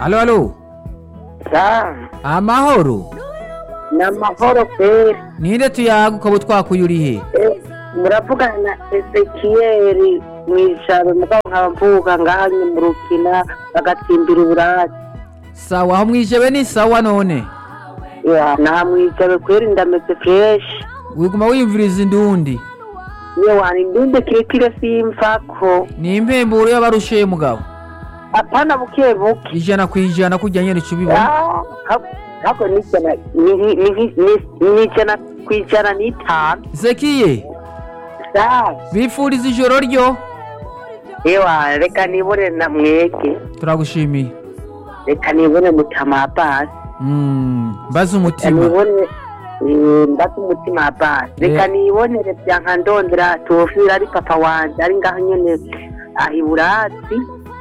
Alo, alo. sa Amahoro. ni amahoro kweri Ninde tuyaga ukaba utwakuye uri he? Eh, muravugana na ezekiyeri mu ijaro mugabo nkaba mvuga ngahanye mu rukina bagatsimbira uburati Sawa aho mwijebe ni sawa none. Ya, nta mwijabe kweri ndameze fureshi Wiguma wiyumviriza indundi. niyo wani ndunde kirekire simvako Ni impemburo y'abarushe mugabo. apana buke buke Ijana ku ijana kujya nyene cubibona. Ah, ha- hako nijana ni- ni- ni- ni- nijana ku ijana n'itanu Zekiye, sa bifuriza ijoro ryo. ewa reka nibone na mwege Turagushimiye. reka nibone mutama basi Mm, mbaza umutima. nibone eh, mbase umutima basi reka Eh. nibonere byanka ndondera tofira ari papa wanje ari ngaho nyene aha iburasi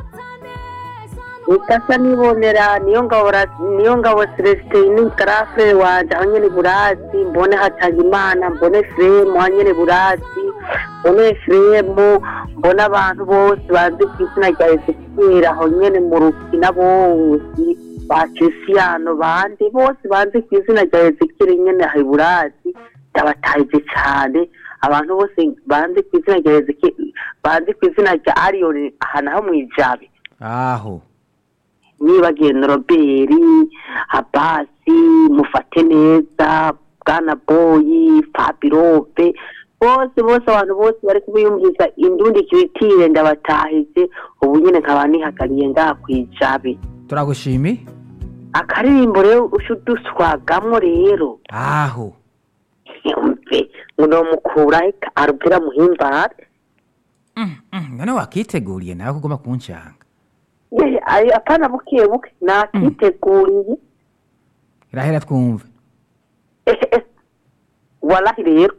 reka sa nibonera niyo ngabo Ra- niyo ngabo celestine garafere wanje aho nyene iburasi mbone hatangimana mbone fremu aho nyene iburasi mbone fremu mbone abantu bose bazi ku izina rya ezekiyeli aho nyene mu rukina bose ba Cristiano bandi bose banzi ku izina rya Ezekiel nyene Hiburasi ndabatahize cyane abantu bose banzi ku izina rya Ezekiel banzi ku izina rya Arion ahantu ho mwijabe Aho. nibagiye na Robert Abasi mufate neza Bwana Boyi Fabirope bose bose abantu bose bari kubiyumviriza indundi kiritire ndabatahize ubu nyene nkaba nihagariye ngaha kwijabe Turagushimiye. akaririmbo rero ushuduswagamwo rero Aho. yumve ngo nomukura arubwira muhimbare Mm, mm, none wakiteguriye nawe kugoma kunshanga. Ye, ayi, apana buke buke nakiteguriye Irahera twumve. Eh, eh, walahi rero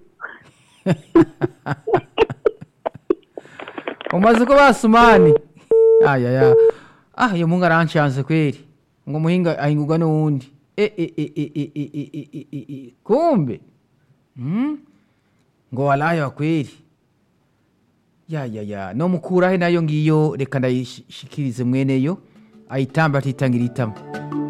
umaze ko basumani ayaya ah iyo mungu aranshanze kweli ngo muhinga ahingurwa n'uwundi e, e, e, e, e, e, e, e, e, e, e. kumbe hmm? ngo walaya kweli ya ya ya no mukurahe nayo ngiyo reka ndayishikirize mweneyo ayitambe atitangira itama